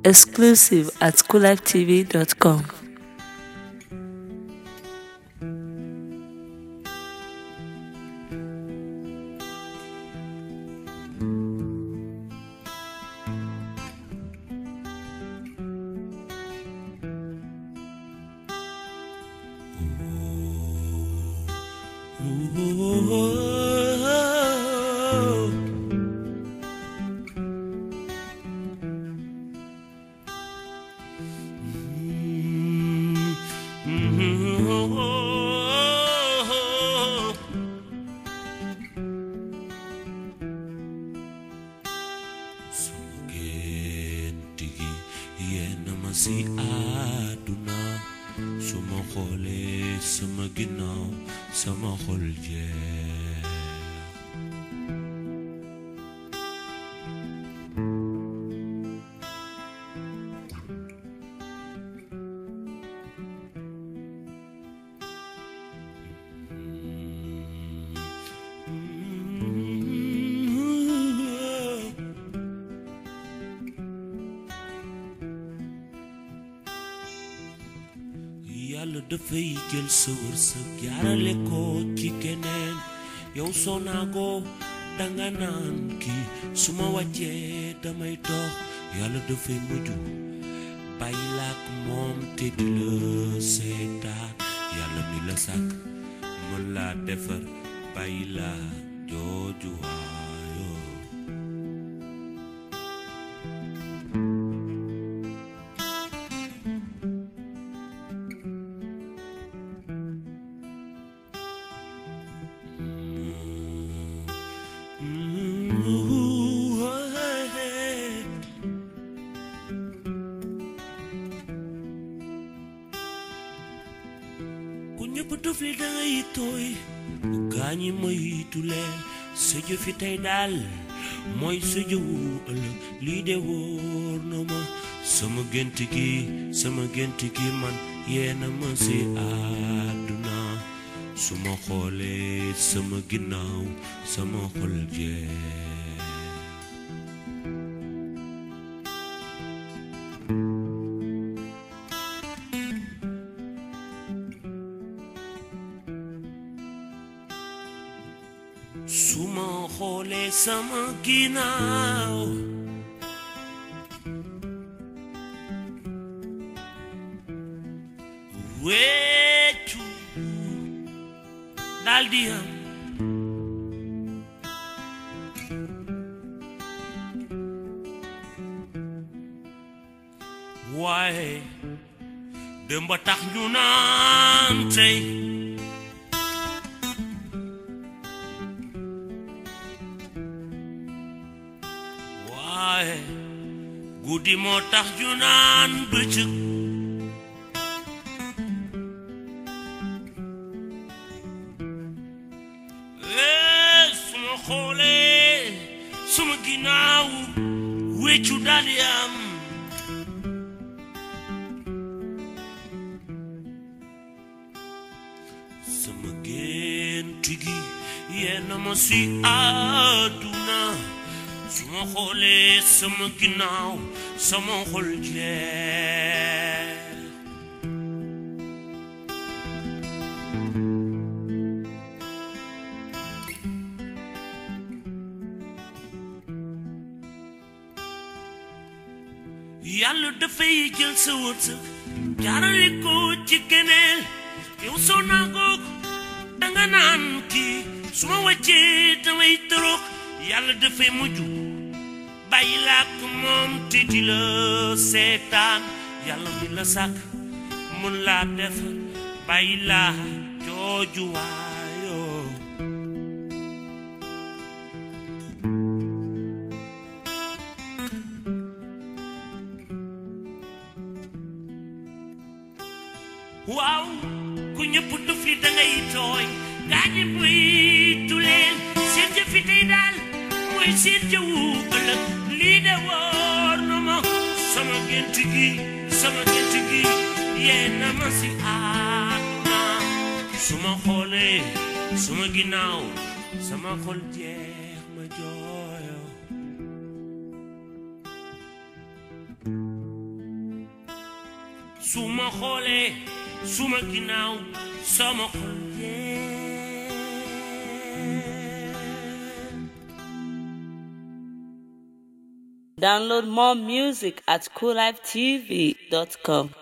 Exclusive at coolivetv.com. sama gént gi yenn ma si àdduna su ma xoolee sama ginnaaw sama xol jeex yàlla dafay jël sa wërsëg jaarale ko ci keneen yow soo naagoo danga naan kii su ma wàccee damay dox yàlla dafay mujj bàyyi laak moom te di la seetaan yàlla mi la sàkk mën laa defar bàyyi laa jooju waayoo ku ñëpp def li dangay tooy gaañi moytu leen sa jëfi tey daal mooy sa jëwu ëllëg lii de wóor na ma sama gént gi sama gént gi man yeena ma si àdduna su ma xoolee sama ginnaaw sama xol jeex su ma xoolee sama ginnaaw weccu daldi am waaye dëmba tax ñu naan tey waaye guddi moo tax ju naan bëccëg ee suma xoolee suma ginnaaw weccu daldi am sama gént gi yenn ma si àdduna su ma xoolee sama ginnaaw sama xol jeex yàlla dafay jël sa wërsëg jaarale ko ci keneen yow soo naagoog danga naan kii su ma wàccee damay torox yàlla dafay mujj bàyyi laak moom te di la seetaan yàlla mi la sàkk mun laa def bàyyi laa jooju waayoo waaw ku ñëpp duf li dangay tooy gaañi buy tuleen seen jëfi tey daal mooy seen jëwu ëllëg lii de wóor na ma sama gént gi sama gént gi yee na ma si àdduna su ma xoolee suma ginnaaw sama xol jeex ma jooyo su ma xoolee su ma ginnaaw sama xol yee Download more music at coolivetv.com.